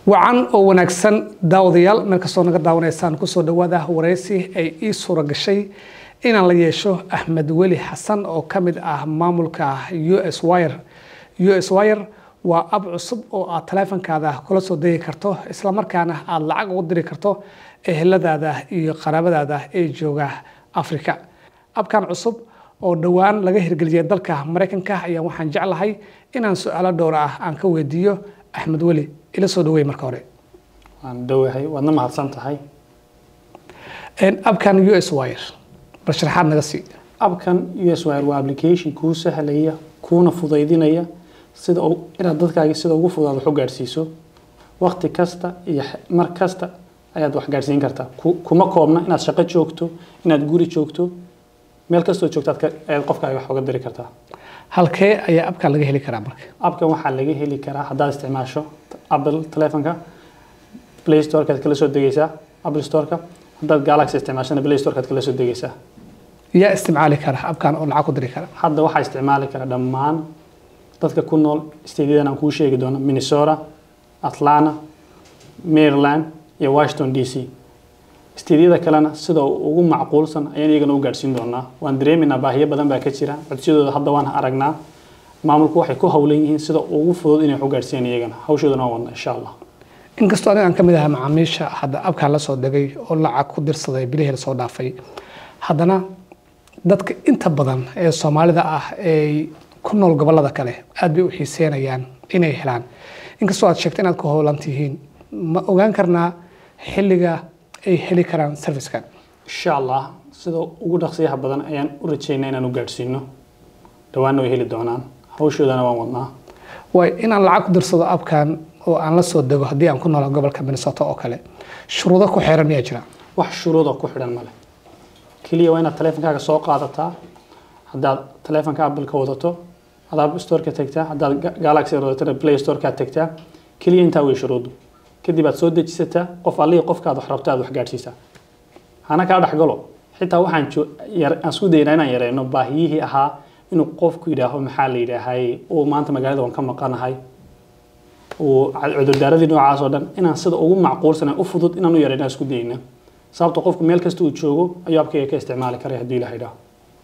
wacan oo wanaagsan daawadayaal meel kastoo naga daawanaysaan kusoo dhawaada waraysi ay ii suura gashay inaan la yeesho axmed weli xasan oo ka mid ah maamulka u s wire u s wire waa ab cusub oo aad taleefankaada kula soo degi karto islamarkaana aada lacag ugu diri karto eheladaada iyo qaraabadaada ee jooga africa abkan cusub oo dhowaan laga hirgeliyay dalka maraykanka ayaa waxaan jeclahay inaan su-aalo dhowr ah aan ka weydiiyo axmed weli ila soo dhaweey marka hore waan dhowahay waadna mahadsan tahay abkan u s wire bal sharaxaad naga sii abkan u s wire waa application kuu sahlaya kuuna fudaydinaya sida inaad dadkaagi sida ugu fudaad wax u gaadhsiiso waqti kasta iyo mar kasta ayaad wax gaadhsiin kartaa kuma koobna inaad shaqo joogto inaad guri joogto meel kastoo joogtaad ayaad qofkaaga wax uga diri kartaa halkee ayaa abkan laga heli karaa marka abkan waxaa laga heli karaa haddaad isticmaasho apple telefonka play storekaad kala soo degeysaa apple storeka haddaad galaxy isticmaashana play storekaad kala soo degeysaa yaa isticmaali kara abkan oo lacag ku diri kara hadda waxaa isticmaali kara dhammaan dadka ku nool stateyadan aan kuu sheegi doono minnesota atlanta maryland iyo washington d c statedyada kalena sida ugu macquulsan ayaan iyagana u gaadhsiin doonaa waan dareemaynaa baahiyo badan baa ka jira codsiyadooda hadda waan aragnaa maamulku waxay ku howlan yihiin sida ugu fudud inay wax u gaadhsiiyaan iyagana hawshoodana waan wadna insha allah inkastoo aniga aan ka mid ahaa macaamiisha hadda abkan la soo degay oo lacag ku dirsaday bilihii lasoo dhaafay haddana dadka inta badan ee soomaalida ah ee ku nool gobolada kale aad bay u xiiseynayaan inay helaan inkastoo aad sheegta inaad ku howlan tihiin ma ogaan karnaa xilliga ay heli karaan servicekan insha allah sida ugu dhaqsiyaha badan ayaan u rajeynaa inaan u gaadhsiino dhawaanna way heli doonaan hawshoodana waan wadnaa waay inaan lacag ku dirsado abkan oo aan la soo dego haddii aan ku noolaa gobolka minnesota oo kale shuruudo ku xeeran miyaa jira wax shuruuda ku xidhan male keliya waa inaad taleefonkaaga soo qaadataa haddaad taleefonka apple-ka wadato adaab storeka tagtaa haddaad galaxy wadatana play storekaad tagtaa keliya intaa way shuruudu kadib aad soo dejisataa qof allihii qofkaad wax rabto aad wax gaadhsiisaa hana kaa dhexgalo xitaa waxaan aan isku daynaa inaan yareyno baahiyihii ahaa inuu qofku yidhaaho maxaa la yidhaahay uu maanta magaalada waan ka maqanahay uu cudurdaaradii noocaas oo dhan inaan sida ugu macquulsan u fudud inaan u yareyno isku dayna sababto qofku meel kasta uu joogo ayuu abkayga ka isticmaali karay hadduu ilaha idhaaho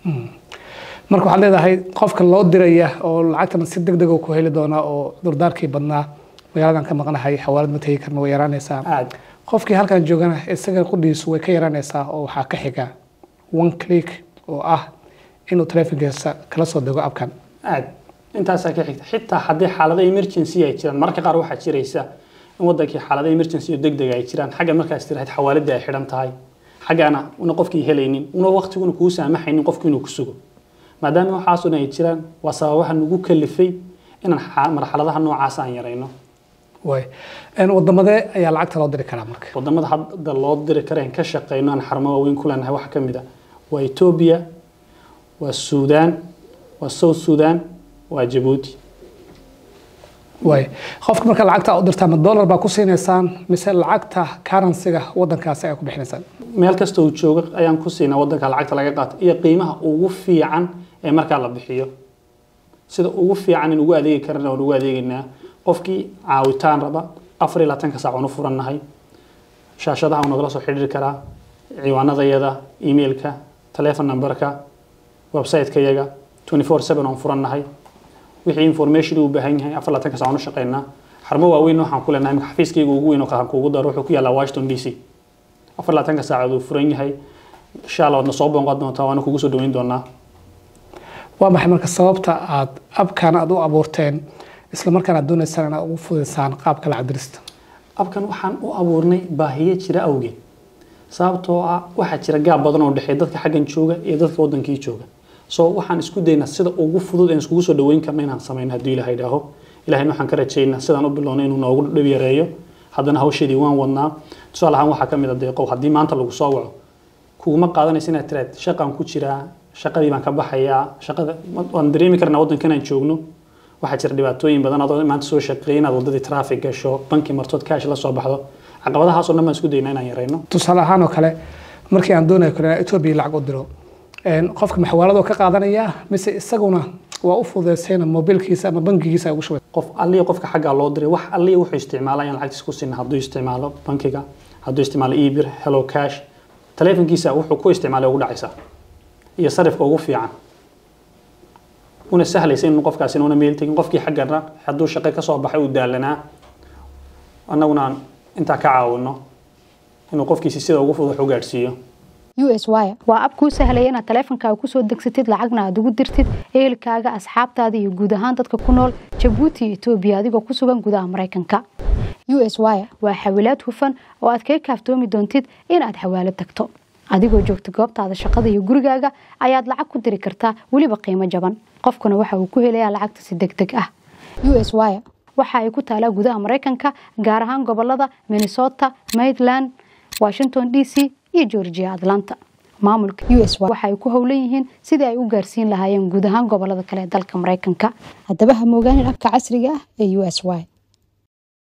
marka waxaad leedahay qofka loo diraya oo lacagtana si deg deg ku heli doonaa oo durdaarkii badnaa magaaladan ka maqnahay xawaalad ma tegi karna way yaraanaysaa aad qofkii halkan joogana isaga qudhiisu way ka yaraanaysaa oo waxaa ka xiga one click oo ah inuu taleefonkiisa kala soo dego abkan aad intaasaa ka xigta xitaa haddii xaalado emergency ay jiraan mararka qaar waxaa jiraysa in wadankii xaalado emergency oo degdeg ay jiraan xagga markaas tirahayd xawaaladii ay xidhan tahay xaggaana una qofkii helaynin una waqtiguna kuu saamaxaynin qofku inuu ku sugo maadaama waxaasuna ay jiraan waa sababaha nagu kalifay inaan marxaladaha noocaas aan yarayno way wadamadee ayaa lacagta loo diri karaa marka wadamada hadda loo diri kara in ka shaqeyno aan xarumo waaweyn ku leenahay waxaa ka mid ah waa etoobiya waa suudaan waa south suudaan waa jabuuti way qofka marka lacagta u dirtaa ma dollar baa ku siinaysaan mise lacagta currencyga wadankaasi ayaa ku bixinaysaan meel kasta uu joogo ayaan ku siinaa wadanka lacagta laga qaato iyo qiimaha ugu fiican ee markaa la bixiyo sida ugu fiican in ugu adeegi karana waan ugu adeegaynaa qofkii caawitaan raba afar iyo labaatanka saac waan u furannahay shaashadaha nagala soo xidhiiri karaa ciwaanadayada emailka telefon numberka website-ka yaga 24/7 aan furannahay wixii information uu baahan yahay afar labaatanka saac waan u shaqeynaa xarumo waaweyn waxaan ku leenahay xafiiskayga ugu weyn oo qaran kuugu daro wuxuu ku yaalaa washington d c afar labaatanka saacood uu furan yahay insha allah waadna soo boonqan doontaa waana kugu soo dhaweyn doonaa waa maxay marka sababta aad abkan aad u abuurteen isla markaan aad doonaysaan inaad ugu fudaysaan qaabka lacag dirista abkan waxaan u abuurnay baahiyo jira awgeed sababtoo ah waxaa jira gaab badan oo dhexeeya dadka xaggan jooga iyo dadka wadankii jooga so waxaan isku daynaa sida ugu fudud aan iskugu soo dhaweyn karna inaan samayno hadduu ilaha idhaaho ilahayna waxaan ka rajaynaa sidaan u bilownay inuu noogu dhib yareeyo haddana hawsheedii waan wadnaa tusaale ahaan waxaa ka mid a deeqow haddii maanta lagu soo waco kuguma qaadanaysa inaad tiraad shaqaan ku jiraa shaqadii baan ka baxayaa shaqada waan dareemi karnaa waddankan aan joogno waxaa jira dhibaatooyin badan adoo maanta soo shaqeeyay inaad waddadii traffic gasho banki martood kaash la soo baxdo caqabadahaasoo dhan baan isku daynaa inaan yarayno tusaale ahaan oo kale markii aan doonayo kale inaan etoobiya lacag u diro qofka maxawaaladoo ka qaadanaya mise isaguna waa u fududeysayna mobilkiisa ama bangigiisa ay ugu shubay qof alliya qofka xaggaa loo diray wax alliya wuxuu isticmaalaa in lacagtiisa ku sinna hadduu isticmaalo bankiga hadduu isticmaalo ebir hello cash taleefankiisa wuxuu ku isticmaalay ugu dhacaysaa iyo sarifka ugu fiican una sahlaysa in qofkaasi una meel tegin qofkii xaggana hadduu shaqo kasoo baxay uu daalanaa annaguna aan intaa ka caawino inuu qofkiisi sida ugu fudud wax u gaadhsiiyo us wire waa ab kuu sahlaya inaad taleefankaaga kusoo degsatid lacagna aad ugu dirtid ehelkaaga asxaabtaada iyo guud ahaan dadka ku nool jabuuti iyo etoobiya adigoo ku sugan gudaha maraykanka us wire waa xawilaad hufan oo aad kaga kaaftoomi doontid inaad xawaalo tagto adigoo joogta goobtaada shaqada iyo gurigaaga ayaad lacag ku diri kartaa weliba qiimo jaban qofkuna waxa uu ku helayaa lacagta si deg deg ah us wire waxa ay ku taalaa gudaha maraykanka gaar ahaan gobolada minnesota maryland washington d c iyo georgia atlanta maamulka us waxa ay ku howlan yihiin sidii ay u gaarsiin lahaayeen guud ahaan gobolada kale ee dalka maraykanka haddaba ha moogaanin abka casriga ah ee us y